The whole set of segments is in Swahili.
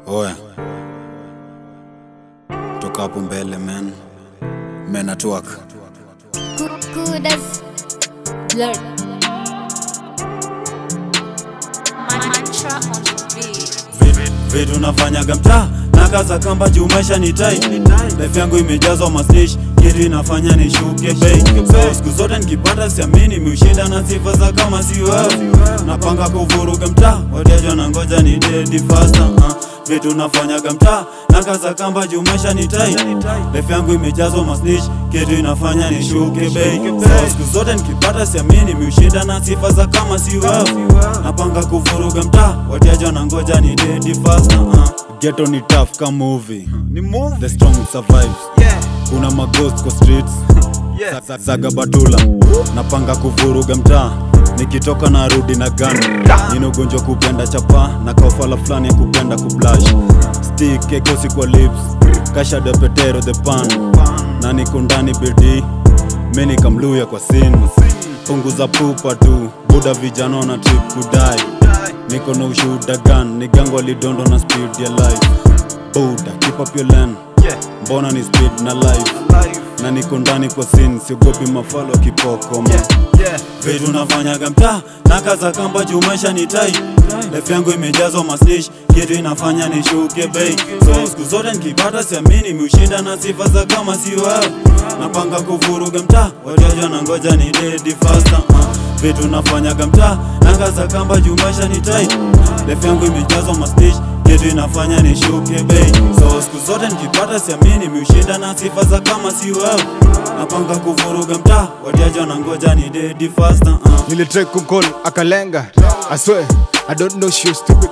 Oya, toka hapo mbele man, men at work. Good as blurred. Mantra on the beat. Vitu nafanyaga mtaa na kaza kamba juu maisha ni tight. Life yangu imejazwa maslish, kitu inafanya nishuke bei. So siku zote nikipata siamini miushinda na sifa za kama si wewe. Napanga kuvuruga mtaa, wateja na ngoja ni dedi faster. Uh. Vitu nafanyaga mtaa na kaza kamba juu maisha ni tight. Life yangu imejazwa maslish, kitu inafanya nishuke bei. So siku zote nikipata siamini miushinda na sifa za kama si wewe. Napanga kuvuruga mtaa, wateja na ngoja ni dedi faster. Uh. Ghetto ni tough kama movie. Ni move. The strong survives. Yeah. Kuna maghost kwa streets. Yeah. Sa- Saga batula. Napanga kuvuruga mtaa. Nikitoka na rudi na gun. Nina ugonjwa kupenda chapa na kaufala fulani ya kupenda kublash. Stick ekosi kwa lips. Kasha de petero the pan. Na niko ndani bidii. Mimi kamluya kwa sin. Punguza pupa tu. Buda vijana na trip kudai. Niko na ushuhuda gun. Ni gango alidondo na speed ya life. Buda, keep up your lane. Yeah. Mbona ni speed na life Life. na niko ndani kwa sin, siogopi mafalo kipoko man. Yeah. Vitu nafanyaga mtaa na kaza kamba juu maisha ni tight. Life yangu imejazwa maslish, kitu inafanya nishuke bei. So siku zote nikipata siamini miushinda na sifa za kama si wewe. Napanga kuvuruga mtaa, wateja na ngoja ni dedi faster. Uh. Vitu nafanyaga mtaa na kaza kamba juu maisha ni tight. Life yangu imejazwa maslish, kitu inafanya nishuke bei. So siku zote nikipata siamini miushinda na sifa za kama si wewe. Napanga kuvuruga mtaa, wateja na ngoja ni dedi faster. Uh. Nilitry kumcall akalenga I swear I don't know she was stupid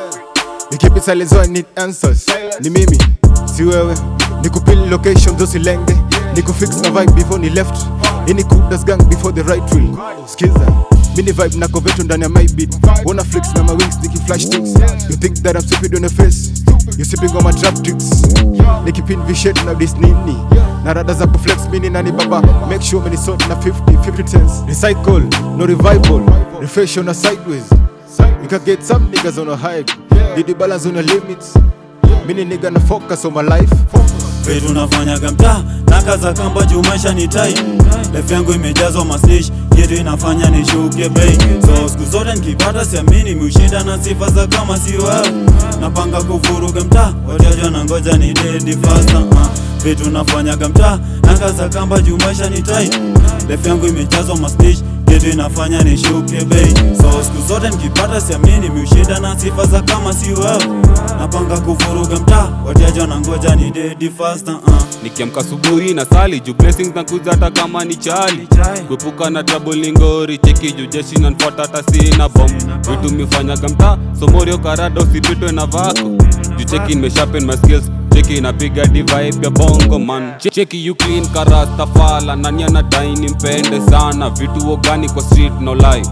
You keep it silent so I need answers Ni mimi, si wewe Nikupili location zo silenge Nikufix na vibe before ni left Ini kudas gang before the right wheel Skiza Mini vibe na koveto ndani ya my beat Wanna flex na my wings niki flash things You think that I'm stupid on the face You sipping on my trap tricks Nikipin vishet na this nini Na rada za kuflex mini nani baba Make sure mini sort na 50, 50 cents Recycle, no revival Refresh on a sideways You can get some niggas on a hype Did the balance on the limits Mini nigga na focus on my life Vitu nafanyaga mtaa na kaza kamba juu maisha ni tight. Life yangu imejazwa maslish, kitu inafanya nishuke bei. So siku zote nikipata siamini miushinda na sifa za kama si wewe. Napanga kuvuruga mtaa, wateja na ngoja ni dedi faster. Uh. Vitu nafanyaga mtaa na kaza kamba juu maisha ni tight. Life yangu imejazwa maslish, kitu inafanya nishuke bei. So siku zote nikipata siamini miushinda na sifa za kama si wewe. Napanga kuvuruga mtaa, wateja na ngoja ni dedi faster. Uh. nikiamka asubuhi na sali juu blessings na kuza hata kama ni chali kuepuka na trouble ni ngori cheki juu jeshi nanfuata hata sina bom vitu mifanyaga mtaa somorio karada usipitwe na vako juu cheki nimesharpen my skills cheki inapiga divibe ya bongo man Che- cheki you clean karasta fala nani anadai nimpende sana vitu ogani kwa street no lie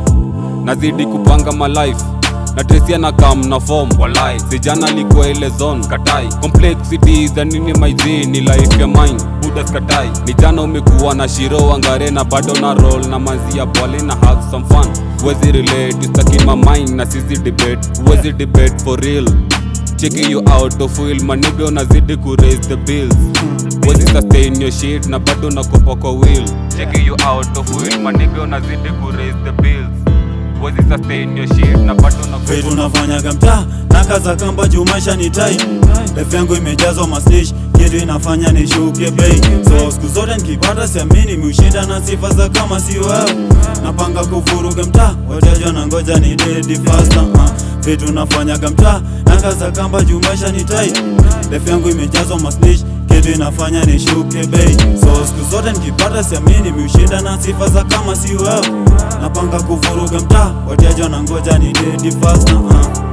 nazidi kupanga my life na tresia na kam na form walai sijana likuwa ile zone katai complexity za nini maizi ni life ya mine budas katai ni jana umekuwa na shiro wangare na bado na roll na manzi ya bwale na have some fun wezi relate you stuck in my mind na sisi debate wezi debate for real checking you out of will maniga unazidi ku raise the bills wezi sustain your shit na bado nakopa kwa will checking you out of will maniga unazidi ku raise the bills wezi sustain your shit na bado nakopa Vitu nafanyaga mtaa na kaza kamba juu maisha ni tight. Life yangu imejazwa maslish, kitu inafanya nishuke bei. So siku zote nikipata siamini miushinda na sifa za kama si wewe. Napanga kuvuruga mtaa, wateja na ngoja ni dedi faster. Uh. Vitu nafanyaga mtaa na kaza kamba juu maisha ni tight. Life yangu imejazwa maslish, kitu inafanya nishuke bei. So siku zote nikipata siamini miushinda na sifa za kama si wewe. Napanga kuvuruga mtaa, wateja na ngoja ni dedi faster. Uh.